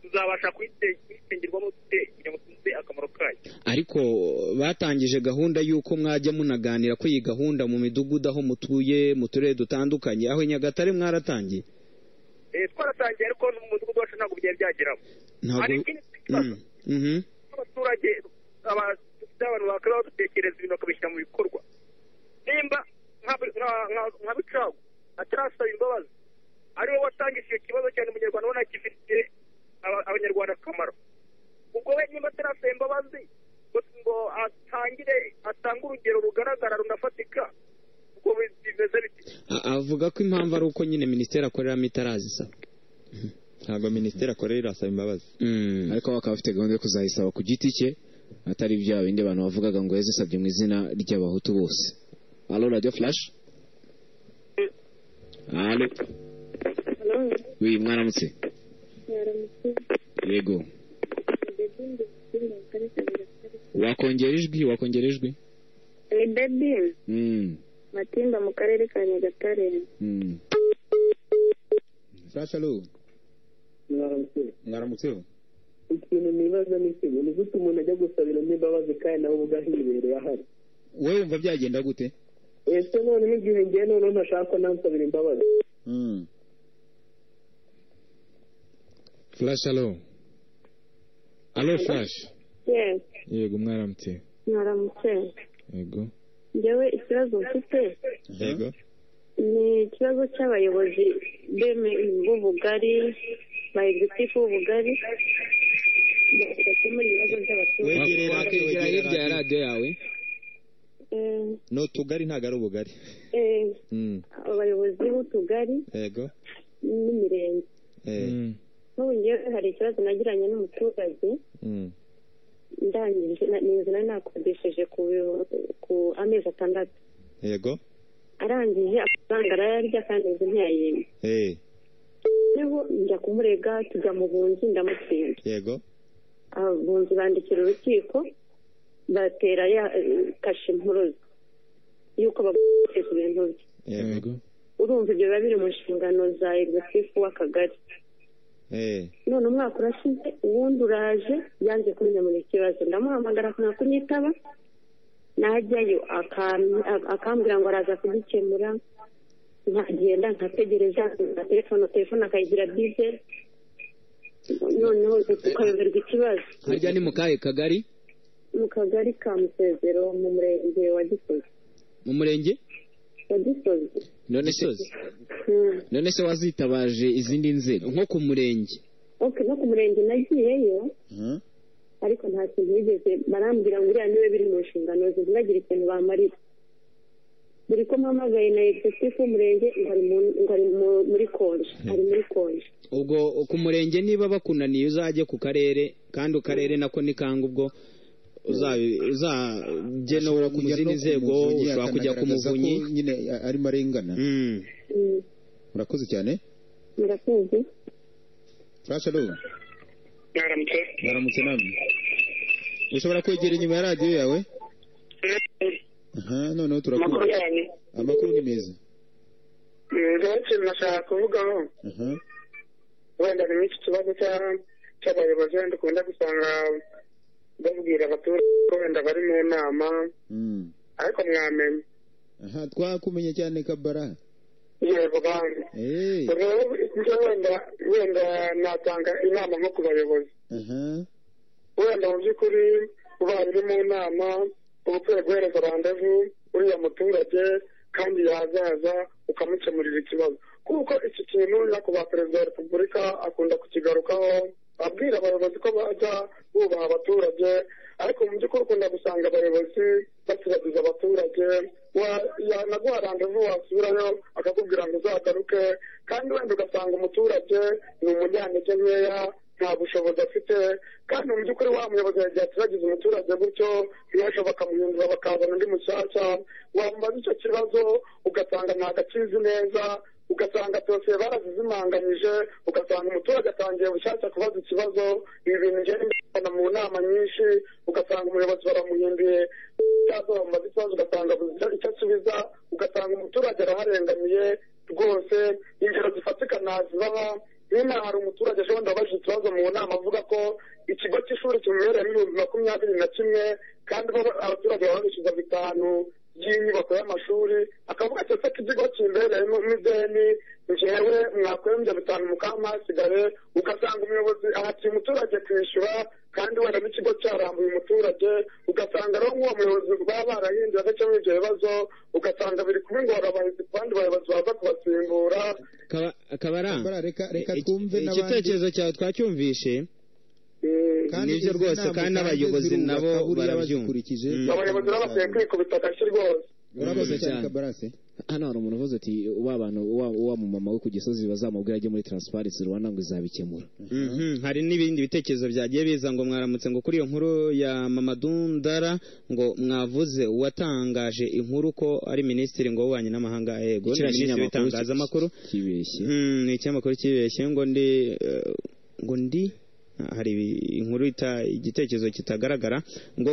tuzabasha kuyitengerwamo dute kugira ngo twumve akamaro kayo ariko batangije gahunda y'uko mwajya munaganira ko iyi gahunda mu midugudu aho mutuye mu turere dutandukanye aho i nyagatare mwaratangiye Eh, twaratangiye ariko n'umudugudu wacu ntabwo byari byageramo hari ntabwo ikindi kibazo Mhm. abaturage aba- dufite abantu bakaba badutekereza ibintu bakabishyira mu bikorwa nimba nka nka- nka- nka bicagu atarasaba imbabazi ariwe watangije icyo kibazo cyane umunyarwanda ubona gifitiye aba- abanyarwanda akamaro ubwo we nimba atarasaba imbabazi ngo ngo atangire atange urugero rugaragara runafatika ubwo bi- bimeze biti A- avuga ko impamvu ari uko nyine minisiteri akoreramo itarazisaba ntabwo minisiteri akorera irasaba imbabazi Mm. ariko bakaba bafite gahunda yo kuzayisaba ku giti cye atari bya bindi abantu bavugaga ngo yazisabye mu izina ry'abahutu bose alo radiyo furashi alo wi mwaramutse yego wakongera ijwi wakongera ijwi ni bebi Mm, matimba mu karere ka nyagatare mm. Furashi alo mwaramutseho ikintu nibaza ni kimwe ni gute umuntu ajya gusabiramo imbabazi kandi nawe ubwo ahibereye ahari wowe wumva byagenda gute ese noneho igihe ngiye noneho ntashaka ko nansabira imbabazi Mm. furashi alo alo furashi yes yego mwaramutse mwaramutse yego njyewe ikibazo mfite yego ni ikibazo cy'abayobozi beme b'ubugari bayigitifo b'ubugari bakemura ibibazo by'abaturage Wegere radio, wakegera wegere hirya ya radio. radiyo yawe Eh, ni utugari ntabwo ari ubugari eh, Mm, abayobozi b'utugari yego n'imirenge Eh, Mm. n'ubu njyewe hari ikibazo nagiranye n'umuturage mm, ndangije na- ni inzu nari nakodesheje ku biro- ku amezi atandatu yego arangije amafaranga arayarya kandi inzu ntiyayimba Eh, noneho njya kumurega tujya mu bunzi ndamutsinda yego abunzi bandikira urukiko batera ya eh, kashe impuruza y'uko bagutse ku bintu bye yego Yego. urumva ibyo biba biri mu nshingano za egisifu w'akagari Eh, none umwaka urashize uwundi uraje yanze kunyamurira ikibazo ndamuhamagara akanga kunyitaba najyayo akam- a- akambwira ngo araza kugikemura nkagenda nkategereza na telefone telefone akayigira bize noneho tukayoberwa ikibazo harya ni mu kahe kagari mu kagari ka musezero mu murenge wa gisozi mu murenge wa gisozi none se Gisozi. Hmm. none se wazitabaje izindi nzego nko ku murenge okay no ku murenge nagiyeyo ariko nta kintu bigeze barambwira ngo uriya niwe biri mu nshingano ze ntibagire ikintu bamarira buri ko mpamagaye na egisifu w'umurenge ngo ari mu- ngo ari mu- muri konje ari muri konje ubwo ku murenge niba bakunaniye uzajye ku karere kandi akarere nako ni kangu ubwo uzabi- uzajye no ashobora ku kujya no zindi ku nzego muvunyi, ushobora kujya ku akanagaragaza ko muvunyi nyine a- arimo arengana Mm. Mm. murakoze cyane murakoze furashi alo mwaramutse mwaramutse namwe ushobora kwegera inyuma ya radiyo yawe aha noneho amakuru turakumva yanyu amakuru ni meza ndetse nashaka kuvugaho aha wenda ni iki kibazo cya- cy'abayobozi wenda ukunda gusanga babwira abaturage ko wenda bari mu nama Mm. ariko mwamenya aha twakumenye cyane kabara yego banki Eh, rero ibyo wenda wenda natanga inama nko ku bayobozi aha wenda mu by'ukuri ubaye uri mu nama uba ukwiye guhereza randevu uriya muturage kandi yazaza ukamukemurira ikibazo kuko iki kintu nyakubahwa perezida wa repubulika akunda kukigarukaho abwira abayobozi ko bajya bubaha abaturage ariko mu by'ukuri ukunda gusanga abayobozi basibagiza abaturage Wa- yanaguha randevu wasubirayo akakubwira ngo uzagaruke kandi wenda ugasanga umuturage ni umunyantege nkeya nta bushobozi afite kandi mu by'ukuri wa muyobozi yagiye ateragiza umuturage gutyo ntiyasha bakamuhindura bakazana undi mushyashya wamubaza icyo kibazo ugasanga ntabwo akizi neza ugasanga dosiye barazizimanganyije ugasanga umuturage atangiye bushyashya kubaza ikibazo ibi bintu ngenda mbibona mu nama nyinshi ugasanga umuyobozi baramuhinduye cyangwa bamubaza ikibazo ugasanga abuze icyo- icyo asubiza ugasanga umuturage araharengamiye rwose ingero zifatika ntazibaha nyine hari umuturage ejo bundi wabajije ikibazo mu nama avuga ko ikigo cy'ishuri kimubereyemo ibihumbi makumyabiri na kimwe kandi bo abaturage baba bishyuza bitanu by'inyubako y'amashuri akavuga ati ese ko ikigo kimbereyemo n'ideni njyewe mwakwembya bitanu mukama hasigare ugasanga umuyobozi ahatiye umuturage kwishyura kandi wenda n'ikigo cyarambuye umuturage ugasanga rero nk'uwo muyobozi baba barahinduye agacemo ibyo bibazo ugasanga biri kuba ingorabahizi ku bandi bayobozi baza kubasimbura Kaba- kabaranga Kabara, reka reka iki- twumve n'abandi igitekerezo cyawe twacyumvishe nibyo izi rwose nama zanjye kandi n'abayobozi zirubaka, nabo buriya barabyumva. bazikurikije Mm. abayobozi rero bakwiye kwikubita agashyi rwose urakoze Mm. cyane cyane. kabarase hano hari umuntu uvuze ati wa bantu wa wa mu mama we ku gisozi bazamubwira ajye muri transparency rwanda ngo izabikemura Mhm, hari n'ibindi bitekerezo byagiye biza ngo mwaramutse ngo kuri iyo nkuru ya mama dundara ngo mwavuze uwatangaje inkuru ko ari minisitiri ngo w'ububanyi n'amahanga yego Kiriya ni kinyamakuru bitangazamakuru kibeshye Mm, ni ikinyamakuru kibeshye ngo ndi eh, ngo ndi ah, hari inkuru ita igitekerezo kitagaragara ngo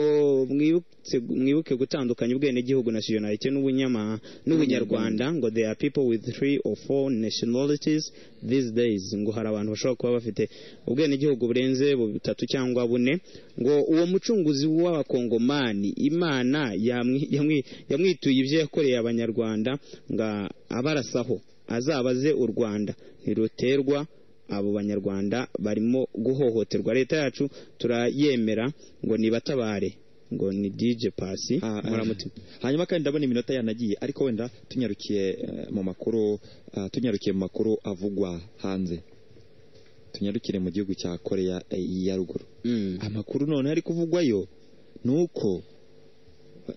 mwibutse mwibuke gutandukanya ubwenegihugu nationality n'ubunyama n'ubunyarwanda ngo there are people with three or four nationalities these days ngo hari abantu bashobora kuba bafite ubwenegihugu burenze butatu cyangwa bune ngo uwo mucunguzi w'abakongomani imana yamwi- yamwi- yamwituye ibyo yakoreye abanyarwanda ngo abarasaho azabaze u rwanda ntiruterwa abo banyarwanda barimo guhohoterwa leta yacu turayemera ngo nibatabare ngo ni dj pasi Ah, ah. muramutima hanyuma kandi ndabona iminota yanagiye ariko wenda tunyarukiye eh, mu makuru ah, tunyarukiye mu makuru avugwa hanze tunyarukire mu gihugu cya koreya eh, ya ruguru amakuru none ari kuvugwayo ni uko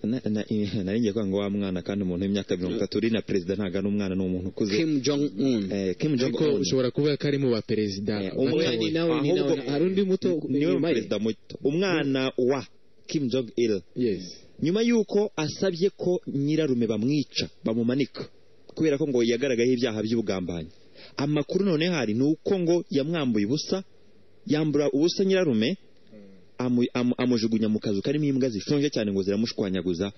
na- na- eh, nari ngiye kuvuga ngo wa mwana kandi umuntu w'imyaka mirongo itatu uri na perezida ntabwo ari umwana ni umuntu ukuze kim jong un Eh, Kim Jong ariko Un ushobora kuvuga ko ari mu baperezida Eh, batowe. umwana ni nawe ni ahubwo- nawe hari undi muto niwe inyuma ye perezida muto umwana wa Kim Jong Il yes nyuma y'uko asabye ko nyirarume bamwica bamumanika kubera ko ngo yagaragayeho ibyaha by'ubugambanyi amakuru none hari ni uko ngo yamwambuye ubusa yambura ubusa nyirarume amu- amu- amujugunya mu kazu karimo imbwa zishonje cyane ngo ziramushwanyaguza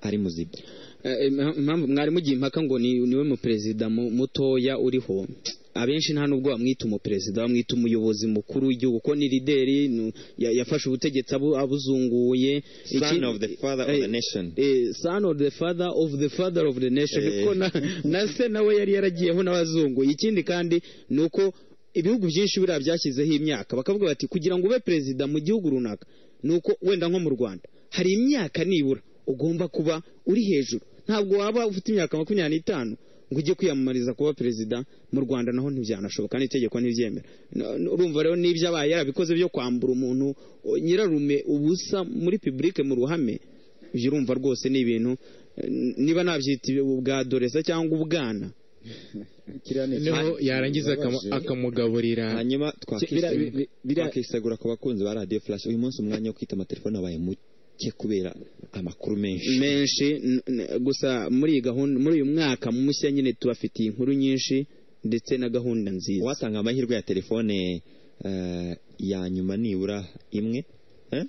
ari muzima Eh, impa- impamvu mwari mugiye impaka ngo ni- niwe muperezida mu- mutoya uriho abenshi nta n'ubwo bamwita umuperezida bamwita umuyobozi mukuru w'igihugu ko ni lideri ni- ya- yafashe ubutegetsi abu- abuzunguye son of the father of the nation Eh, son of the father of the father of the nation Eh. kuko na, na se nawe yari yaragiyeho n'abazungu ikindi kandi ni uko ibihugu byinshi buriya byashyizeho imyaka bakavuga bati kugira ngo ube perezida mu gihugu runaka ni uko wenda nko mu rwanda hari imyaka nibura ugomba kuba uri hejuru ntabwo waba ufite imyaka makumyabiri n'itanu ngo ujye kwiyamamariza kuba perezida mu rwanda naho ntibyanashoboka n'itegeko ntibyemera No- no- urumva rero n'ibyo abaye yarabikoze byo kwambura umuntu o, nyirarume ubusa muri pibulike mu ruhame ibyo urumva rwose ni ibintu eh, niba nabyita ubwadoresa cyangwa ubwana kiriya ni noneho ikintu yarangiza akamu- kibabaje. akamugaburira hanyuma bira- bi- twakisegura- bira- twakisegura ku bakunzi ba radiyo flash uyu munsi umwanya wo kwita amatelefone wabaye muke kubera amakuru menshi menshi n- n- gusa muri iyi gahunda muri uyu mwaka mushya nyine tubafitiye inkuru nyinshi ndetse na gahunda nziza wasanga amahirwe ya telefone eh, ya nyuma nibura imwe Eh?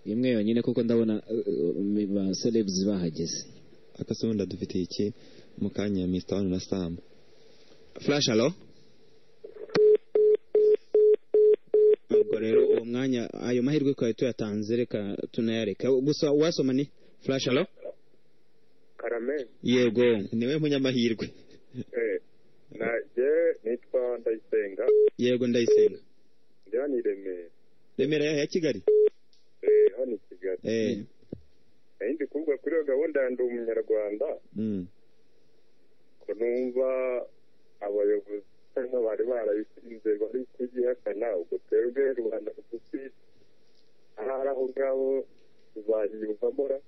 imwe yonyine kuko ndabona uh, uh, ba celebs bahageze akase wenda dufite iki mu kanya mr wani na sam flash alo ubwo rero uwo mwanya ayo mahirwe twari tuyatanze reka tunayareka gusa wasoma ni flash alo karame yego niwe munyamahirwe najye nitwa ndayisenga yego ndayisenga ndi hano i remera remera yaho ya kigali eh, hano i kigali Eh, nari ndi kuvuga kuri iyo gahunda ya ndi umunyarwanda mm. ko numva abayobozi hano bari barabishinze bari kugihakana ubwo twebwe rubanda rugufi ahari aho ngaho tuzayiyumvamo ra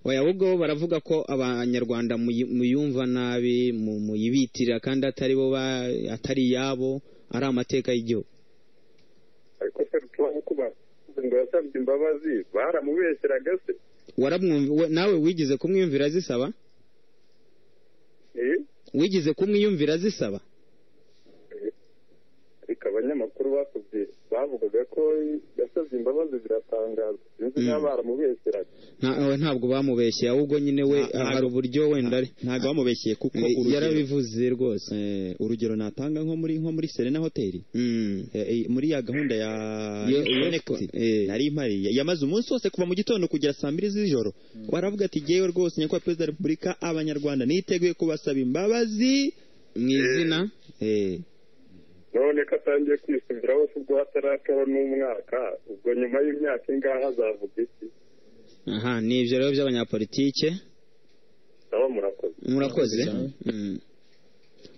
oya ahubwo bo baravuga ko abanyarwanda muyi- muyumva nabi mu- muyibitirira kandi atari bo ba- atari iyabo ari amateka y'igihugu ariko se tubaho kuba ngo yasabye imbabazi baramubeshyeraga se waramwumva we- nawe wigeze kumwiyumvira zisaba Eh, wigeze kumwiyumvira zisaba ariko abanyamakuru bakubye bavugaga ko yasabye imbabazi biratangaza sinzi niba baramubeshyeraga Nta- ntabwo bamubeshye ahubwo nyine we hari uburyo wenda ari- ntabwo bamubeshye kuko Eh, urugero- yarabivuze rwose Eh, urugero natanga nko muri nko muri Serena Hotel Mm. Eh, eh, muri ya gahunda ya Yo- Connect nari mpari yamaze umunsi wose kuva mu gitondo kugera saa mbiri z'ijoro waravuga ati yewe rwose nyakubahwa perezida wa repubulika abanyarwanda niteguye kubasaba imbabazi mu izina none ko atangiye kwisubiraho se ubwo hatarakaba n'umwaka ubwo nyuma y'imyaka ingahe azavuga iki aha ni ibyo rero by'abanyapolitike nabo murakoze murakoze Mm.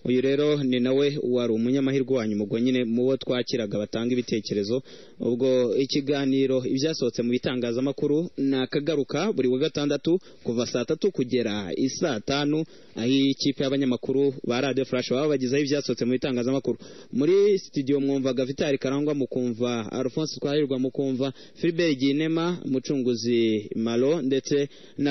uyu rero ni nawe wari umunyamahirwe wa nyuma ubwo nyine mu bo twakiraga batanga ibitekerezo ubwo ikiganiro ibyasohotse mu bitangazamakuru ni akagaruka buri wa gatandatu kuva saa tatu kugera i saa tanu aho ikipe y'abanyamakuru ba radiyo furashi baba bagezeho ibyasohotse mu bitangazamakuru muri sitidiyo mwumvaga vitali karangwa mukumva alphonse twahirwa mukumva philibert ginema mucunguzi malo ndetse na